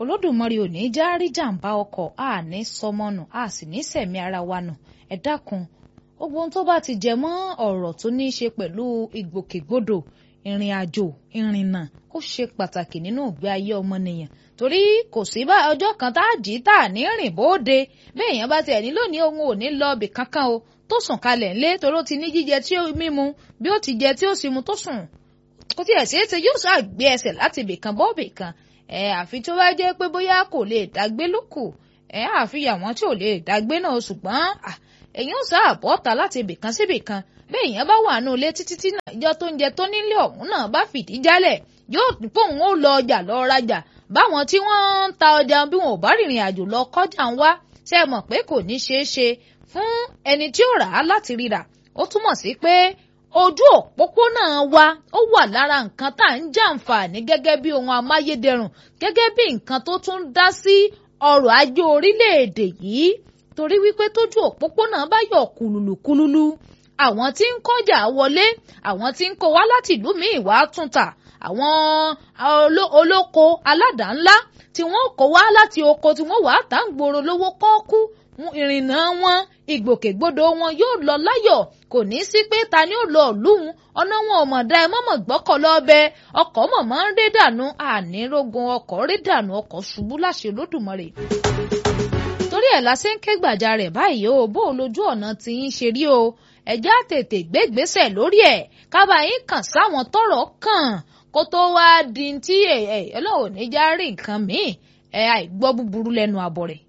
olódùmarè ò ní já rí jàǹbá ọkọ̀ a ní sọmọnù a sì ní sẹ̀mí ara wa nù ẹ dákun gbogbo ohun tó bá ti jẹ mọ́ ọ̀rọ̀ tó ní í ṣe pẹ̀lú ìgbòkègbodò ìrìn àjò ìrìnnà ó ṣe pàtàkì nínú ìgbé ayé ọmọnìyàn torí kò sí bá ọjọ́ kan tá a jí tá a ní rìn bóde bí èèyàn bá tiẹ̀ ní lónìí òun ò ní lọ ibì kankan o tó sùn kalẹ̀ ńlé torí ó ti ní jíjẹ tí ó mímu bí ó ti jẹ tí ó sì mu tó sùn kò tiẹ̀ sí ètò yóò sá gbé ẹsẹ̀ láti ibì kan bọ́ ibì kan ẹ àfi tó bá jẹ́ pé bóyá kò lè dágbé lókù ẹ àfi àwọn tí ò lè dágbé náà ṣùgbọ́n èyàn ó sá àbọ̀ta láti ibì kan síbì kan bí èèyàn bá wà nù ilé títí tí ìjọ tó ń jẹ tó nílé ọ̀hún náà bá fìdí jálẹ̀ yóò fóun ó lọ ọjà lọ rajà báwọn tí wọ́n ń ta ọjà bí wọn ò bá rìnrìn àjò lọ kọjá ń wá ṣe mọ̀ pé kò ní ṣeé ṣe fún ẹni tí ó rà á láti rírà ó túmọ̀ sí pé ojú òpópónà wa ó wà lára nǹkan tá à ń jàǹfààní gẹ́gẹ́ bí ohun amáyédẹrùn gẹ́gẹ́ bí nǹkan tó tún dá sí ọrọ̀ ajé orílẹ̀-èdè yìí torí wípé tójú òpópónà bá yọ kùlùlùkululu àwọn tí ń kọjá wọlé àwọn tí ń kó wá láti ìlú míì wá tún tà àwọn olóko aládàá-ńlá tí wọ́n kó wá láti oko tí wọ́n wàá tà ń gbòòrò lówó pọ́ọ́kú ìrìnnà wọn ìgbòkègbodò wọn yóò lọ láyọ̀ kò ní sí pé ta ni ó lọ lóhun ọ̀nà wọn ò mọ̀ dá ẹ mọ̀mọ̀ gbọ́kọ̀ lọ́bẹ ọkọ̀ mọ̀mọ́ ń rí dànù ànírógun ọkọ̀ rí dànù ọkọ̀ ṣubú láṣẹ Olódùmarè torí ẹ̀ la ṣe ń ké gbàjarè báyìí o bó o lójú ọ̀nà tí ń ṣe rí o ẹjẹ́ àtètè gbégbèsè lórí ẹ̀ kábà yín kàn sáwọn tọ́rọ̀ kàn kó tó wá di tí ẹ ẹ Ọlọ́run ní já rí nǹkan míì ẹ àìgbọ́ búburú lẹ́nu àbọ̀ rẹ̀.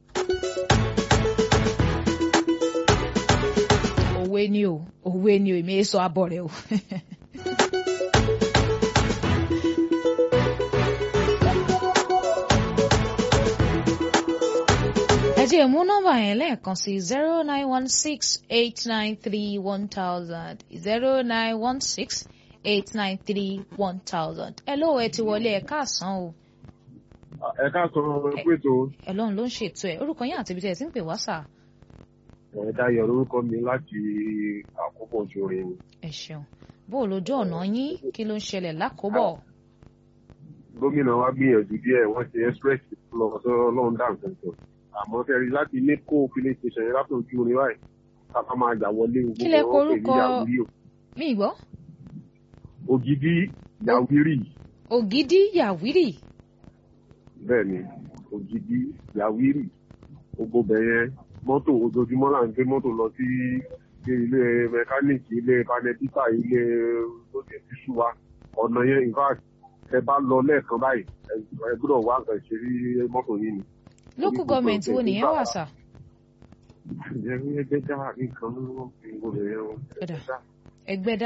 òwe ni o òwe ni o èmi sọ abọ́ rẹ̀ o. ẹ jẹ́ mú nọ́mbà yẹn lẹ́ẹ̀kan sí zero nine one six eight nine three one thousand zero nine one six eight nine three one thousand ẹ lóò ẹ ti wọlé ẹ káàsán o. ẹ káàsán ẹ kú ètò. ẹ lọ́run ló ń ṣètò ẹ orúkọ yín àti ibi tí ẹ ti ń pè wá sà. ẹ Dayọ̀ lórúkọ mi láti àkóbọ̀ òjòrè. ẹ ṣeun bó o lójú ọ̀nà yín kí ló ń ṣẹlẹ̀ lákòbọ̀. gómìnà wa gbìyànjú díẹ̀ wọ́n ṣe express lọ sọ́rọ́ lọ́hùn dàn kankan àmọ́ fẹ́rí láti ilé kó filẹ̀ station yẹn látọ̀ ojú orin báyìí káfá máa gbà wọlé kí lẹ korúkọ mi gbọ́. ògidì yàwírì. ògidì yàwírì. bẹ́ẹ̀ ni ògidì yàwírì gbogbo bẹ̀yẹn mọ́tò ojoojúmọ́ là ń gbé mọ́tò lọ sí ilé mẹkáníìkì ilé panẹ́tíkà ilé lóde tíṣù wa ọ̀nà yẹn in fact ẹ bá lọ lẹ́ẹ̀kan báyìí ẹ gbọ́dọ̀ wá nǹkan ṣe rí mọ́tò yìí ni local government wo nìyẹn wà sà. ẹ̀rù ẹgbẹ́ dá nǹkan ní wọ́n fi gbogbo ẹ̀rọ ẹgbẹ́dá. ẹgbẹ́dá.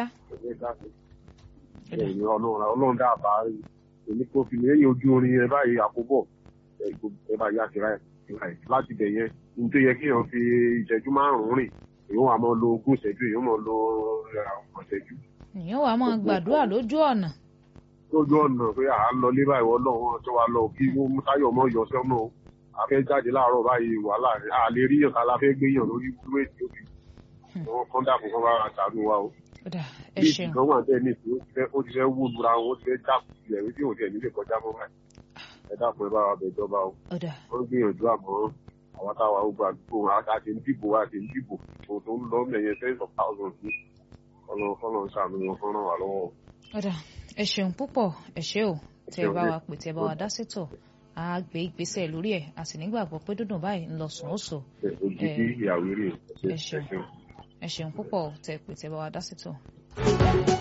ẹ̀yìn ọlọ́run dáàbà èmi kò fi lẹ́yìn ojú orin yẹn báyìí àkóbọ̀ ẹ bá yá sí ráì láti bẹ̀ yẹn ní tó yẹ kí èèyàn fi ìṣẹ́jú márùn-ún rìn èèyàn wà máa lo ogún ìṣẹ́jú èèyàn máa lo ọgbọ̀n ìṣẹ́jú. èèyàn wà máa gbàdúrà lójú ọ̀nà. lójú ọ̀nà pé à ń lọ lé báyìí wọ́n náà wọ́n tó wa lọ kí táyọ̀ mọ́ yọ sọ́nà o afẹ́ jáde láàárọ̀ báyìí wàhálà rẹ̀ a lè rí yàn ká la fẹ́ gbé yàn lórí wúlò èdè òbí wọn kọ́ dàbò kan bá wa ṣàánú wa o. bí ìtàn wà bẹ́ẹ̀ ní ìsìn ó ti fẹ́ wó lura wọn ó ti fẹ́ dàpọ̀ ilẹ̀ wípé òun tiẹ̀ nílé kọjá mọ́ báyìí ẹ dàpọ̀ ẹ bá wa bẹ̀ jọba o. wọ́n gbìyànjú àmọ́ àwọn táwa ó gba àdúgbò àti ń dìbò àti ń dìbò òun tó ń lọ mẹ́yẹn tens of thousands ní ọlọ́run ṣàánú wọn fọ́nrán wà lọ́wọ́. ẹ ṣeun púpọ̀ ẹ ṣé o tẹ bá wa pè tẹ bá wa dá sétọ̀ a gbé ìgbésẹ̀ lórí ẹ̀ a sì nígbàgbọ́ pé dúdùn báyìí ń lọ sùn ó sò. òjijì ìyàwó rè ẹ ṣeun ẹ ṣeun púpọ̀ tẹ pé tẹ bá wa dá sí tò.